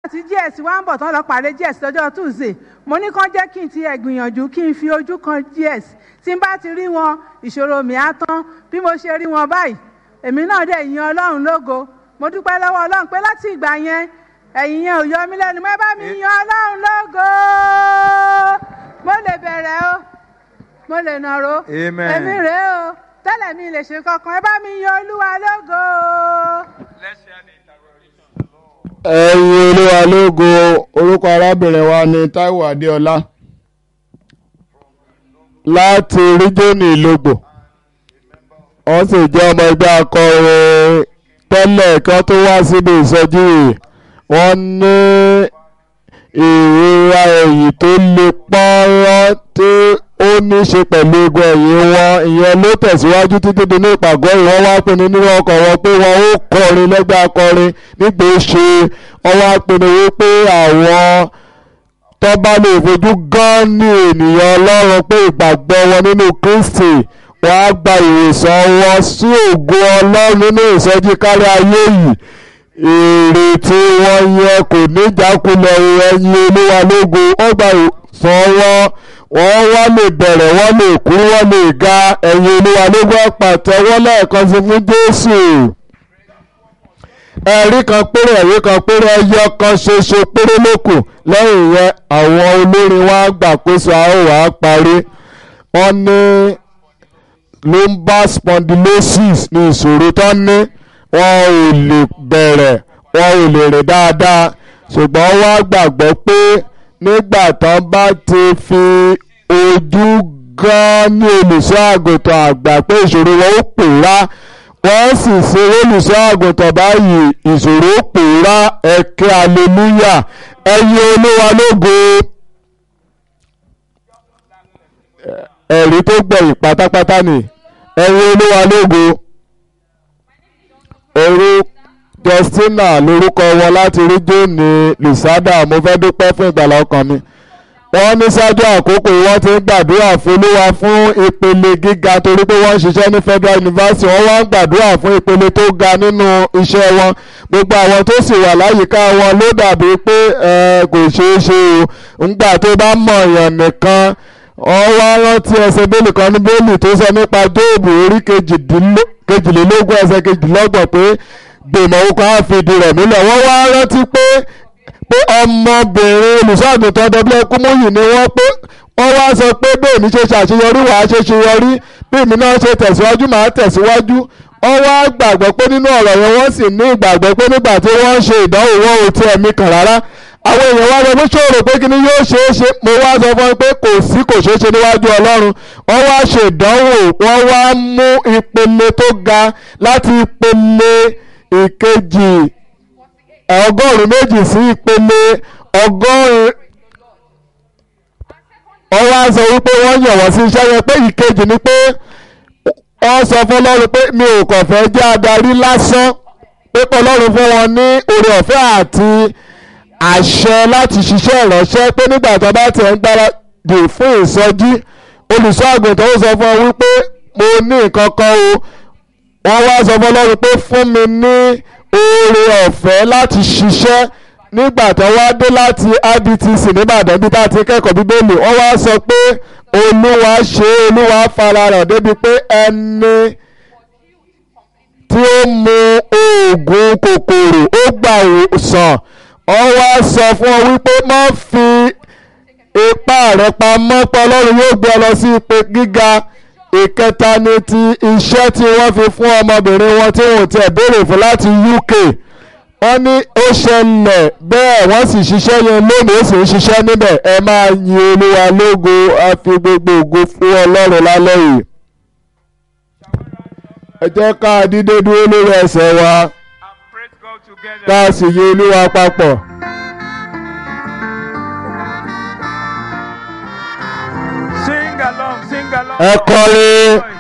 tí gs wá ń bọ̀ tán lọ pàdé gs lọ́jọ́ tuesday mo ní kán jẹ́ kí n ti ẹ̀ gbìyànjú kí n fi ojú kan gs tí n bá ti rí wọn ìṣòro mi á tán bí mo ṣe rí wọn báyìí èmi náà dẹ̀ yin ọlọ́run lógo mo dúpẹ́ lọ́wọ́ ọlọ́run pé láti ìgbà yẹn ẹ̀yìn yẹn ò yọ mí lẹ́nu mọ́ ẹ bá mi yin ọlọ́run lógo mo lè bẹ̀rẹ̀ o mo lè nàró Amen. èmi rèé o tẹ́lẹ̀ mi lè ṣe kankan ẹ bá mi yin olúwa lógo. ẹ̀yin olúwa lógo orúkọ arábìnrin wa ni Táíwò Adéọlá láti ríjọ́nì ìlógbò wọ́n sì jẹ́ ọmọ ẹgbẹ́ akọrin tẹ́lẹ̀ kí wọ́n tó wá síbi ìsọjí yìí wọ́n ní ìrora ẹ̀yìn tó le pọ́nrọ́ tí ó ní í ṣe pẹ̀lú egun ẹ̀yìn wọn ìyẹn ló tẹ̀síwájú títí di ní ìpàgọ́ yìí wọ́n wá pinnu nínú ọkọ̀ wọn pé wọn ó kọrin lẹ́gbẹ́ akọrin nígbà ó ṣe wọ́n wá pinnu wípé àwọn tó bá lè fojú gan ní ènìyàn ọlọ́run pé ìgbàgbọ́ wọn nínú Kristi wọ́n á gba ìwòsàn wọn sí ògo ọlọ́run nínú ìsọjí kárí ayé yìí èrè tí wọ́n yẹ kò ní jákulẹ̀ ẹ̀yìn olúwa lógo wọ́n gba ìwòsàn wọn wọ́n wá lè bẹ̀rẹ̀ wọ́n lè kú wọ́n lè ga ẹ̀yìn olúwa lógo pàtẹ́wọ́ lẹ́ẹ̀kan sí fún Jésù ẹ̀rí kan péré ẹ̀rí kan péré ẹyọ kan ṣoṣo péré ló kù lẹ́yìn yẹn àwọn olórin wa gbàkóso a ó wàá parí wọ́n ní lumbar spondylosis ní ìṣòro tó ní wọn ò lè bẹ̀rẹ̀ wọn ò lè rìn dáadáa ṣùgbọ́n wá gbàgbọ́ pé nígbà tán bá ti fi ojú gan ní olùṣọ́ àgùntàn àgbà pé ìṣòro wọn ó pòórá wọ́n sì ṣe olùṣọ́ àgùntàn báyìí ìṣòro ó pòórá ẹ̀kẹ́ aleluya ẹ̀yin olúwa lógo ẹ̀rí tó gbẹ̀yìn pátápátá ni ẹ̀yin olúwa lógo orú Justina lórúkọ wọn láti rí jóni lùsádà mo fẹ́ dúpẹ́ fún ìgbàlá ọkàn mi wọ́n ní ṣáájú àkókò yìí wọ́n ti ń gbàdúrà fún olúwa fún ìpele gíga torí pé wọ́n ń ṣiṣẹ́ ní Federal University wọ́n wá ń gbàdúrà fún ìpele tó ga nínú iṣẹ́ wọn gbogbo àwọn tó sì wà láyìíká wọn ló dàbí pé ẹ kò ṣeé ṣe o ńgbà tó bá mọ̀ èèyàn nìkan wọ́n wá rántí ẹsẹ̀ bẹ́ẹ̀lì kan ní bẹ́ẹ̀lì tó sọ nípa Jóòbù orí kejìlélógún ẹsẹ̀ kejìlélọ́gbọ̀n pé gbèmọ̀ okùn á fìdí rẹ̀ múlẹ̀ wọ́n wá rántí pé pé ọmọbìnrin olùṣọ́àgùntàn dọ́bílẹ̀ kúmúyì ni wọ́n pé wọ́n wá sọ pé bẹ́ẹ̀ mi ṣe ṣàṣeyọrí wàá ṣe ṣeyọrí bí mi náà ṣe tẹ̀síwájú màá tẹ̀síwájú wọ́n wá gbàgbọ́ pé nínú ọ̀rọ̀ yẹn wọ́n sì ní ìgbàgbọ́ pé nígbà tí wọ́n ń ṣe ìdánwò wọn ò tiẹ̀ mi kàn rárá àwọn èèyàn wá sọ pé ṣòro pé kíni yóò ṣe é ṣe mo wá sọ fún ẹ pé kò sí kò ṣeé ṣe níwájú ọlọ́run wọ́n wá ṣe ìdánwò wọ́n wá mú ìpele tó ga láti ìpele ìkejì ọgọ́rùn-ún méjì sí ìpele ọgọ́rùn-ún wọ́n wá sọ wípé wọ́n yàn wọ́n sí iṣẹ́ yẹn pé ìkejì ni pé wọ́n sọ fún ọlọ́run pé mi ò kàn fẹ́ jẹ́ adarí lásán pé ọlọ́run fún wọn ní oore ọ̀fẹ́ àti àṣẹ láti ṣiṣẹ́ ìránṣẹ́ pé nígbà tó bá tiẹ̀ ń gbáradì fún ìsọjí olùṣọ́ àgùntàn ó sọ fún ọ wípé mo ní nǹkan kan o wọ́n wá sọ fún ọlọ́run pé fún mi ní oore ọ̀fẹ́ láti ṣiṣẹ́ nígbà tó wá dé láti IBTC nìbàdàn bí tá a ti kẹ́kọ̀ọ́ bíbélì wọ́n wá sọ pé olúwa ṣe olúwa fara rẹ̀ débi pé ẹni tí ó mu oògùn kòkòrò ó gbà sàn wọ́n wá sọ fún ọ wípé má fi ipá rẹ̀ pamọ́ pé ọlọ́run yóò gbé ọ lọ sí ipò gíga ìkẹta ni ti iṣẹ́ tí wọ́n fi fún ọmọbìnrin wọn tí wọ́n ti béèrè fún láti UK wọ́n ní ó ṣẹlẹ̀ bẹ́ẹ̀ wọ́n sì ṣiṣẹ́ yẹn lónìí ó sì ń ṣiṣẹ́ níbẹ̀ ẹ máa yin olúwa lógo a fi gbogbo ògo fún ọlọ́run lálẹ́ yìí. ẹ jẹ́ ká dídé dúró lórí ẹsẹ̀ wa And praise God together. ká sì yin olúwa papọ̀. Sing along, sing along. ẹ kọrin